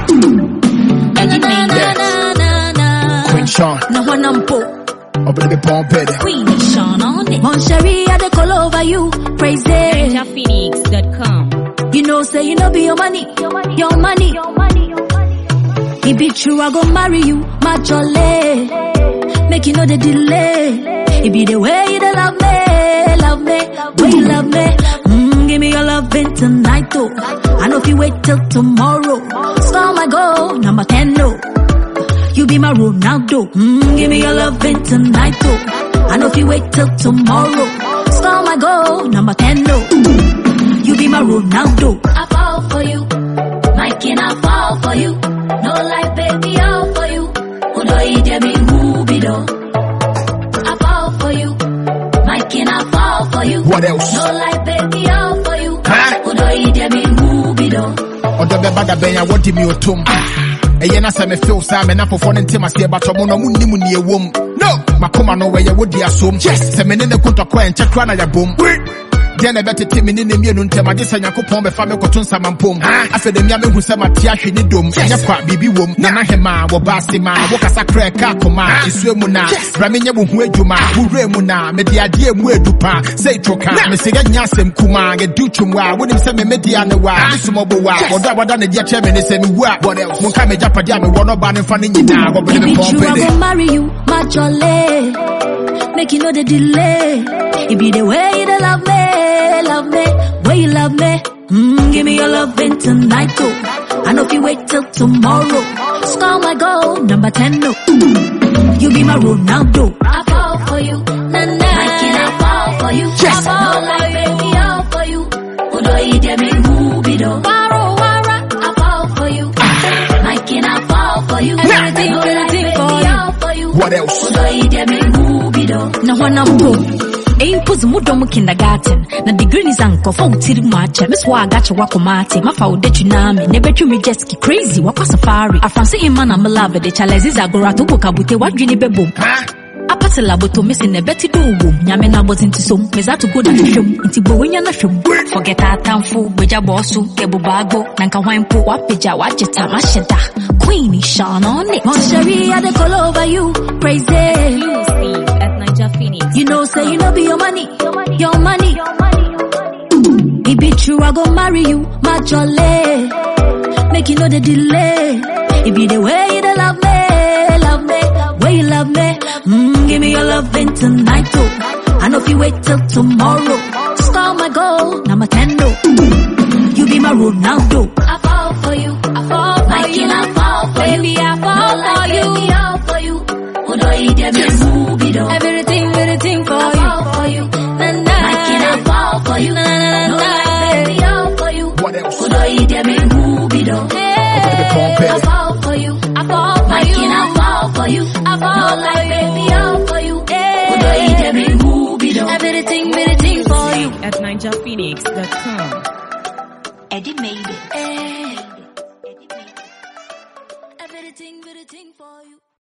Eddie Main. Queen Sean, Na wanna mpo. open the bomb better. Queen Sean on it. Mon Cherie, I dey call over you. Praise it. NinjaPhoenix.com. You know, say you know be your money. Your money. It be true, I go marry you. My jolly. Make you know the delay. It be the way you dey love me. Love me. Way you love me. Mm, give me your loving tonight, though. I know if you wait till tomorrow. Star my goal, number 10, no. You be my Ronaldo. Mm, give me your loving tonight, though. I know if you wait till tomorrow. Star my goal, number 10, no. You be my Ronaldo. I fall for you. My king, I fall for you. No life, baby, all for you. Udo ide me mubido. I fall for you. My king, I fall for you. What else? No life, baby, all for you. Huh? Udo ide me mubido. ɔdɔ bɛba da bɛn a wɔde mi otom ɛyɛ na sɛ mefew saa me napofo no ntem aseɛ batɔ mo no monnim ne ɛwom no makoma no wɔyɛ wodi asom sɛ me ne ne kontɔkɔ ɛnkyɛ kora na yɛbom deɛ na ɛbɛtete me ne ne mmienu ntɛm agye sɛ nyankopɔn bɛfa me kɔto nsamampom afei da mia mehu sɛ mate ahwe ne dom ɛnyɛ kwa biribi wom nana hema wɔba ase ma wokasa kora ɛka akoma ɛsua mu na bra menyɛ wo ho adwuma worɛ mu na mede adeɛ mu adu pa sɛ ɛtwoka mesɛ yɛnya asɛm kuma yɛdu twom a wonim sɛ memɛdia ne wa mesomɔbo wa wɔdɔ a wɔda ne deɛ kyerɛ me ne sɛ mewu a monka megyapadeɛ a mewɔ no ɔba ne mfa no nyinaa wɔbɛde It me be true, I pɔmpɛde go marry you, my jolly. Make you know the delay. It be the way you dey love me, love me, way you love me. Mm, give me your loving tonight, too. I know if you wait till tomorrow. Score my goal, number 10, no. You be my Ronaldo. I fall for you, na na. My king, I fall for you. Yes. I fall like baby, all for you. Udo ide me mubido. Waro, wara. I fall for you. My king, I fall for you. Everything, everything for you. All for you. What else? Udo ide me mubido. Na wana mpo. Aimpozi mudo mu kindergarten na degree ni zanko fa utiri mu akyɛ me so a agakyɛ wakɔma ate mafa wo da tsunami na ɛbɛtwi me jet ski crazy wakɔ safari afranse ima na melave de chalezis agora to bokabute wadwene bɛbom Ha? apate laboto mesi na ɛbɛte do wom nyame na abɔdze nti som meza to go na hwehwɛm nti bɔ wonya na hwɛm forget atamfo bogya bɔɔ so yɛbobaagbo na nka hwan mpo wapagya wagye tam ahyɛ da queen shine on it Moncherie, I dey call over you praise it Exclusive at NinjaPhoenix. you know, say you know be your money, your money. It be true, I go marry you, my jolly. Make you know the delay. It be the way you dey love me, love me, way you love me. Mm, give me your loving tonight, too. I know if you wait till tomorrow. Score my goal, number 10, no. You be my Ronaldo. I fall for you, I fall for my you. King, I fall for baby, you. I fall no, for you. Baby, all for you. Udo ide me mubido. Everything, everything for I you. fall for you. Na, na. My king, I fall for you. Na, na, na, no, na. Baby, all for you. What else? Udo ide me mubido. Hey, I fall for you. I fall for My you. king, I fall for you. I fall no, for like you. baby, all for you. Udo ide me mubido. Everything, everything for you. At NinjaPhoenix.com. Eddie made it. Everything, everything for you.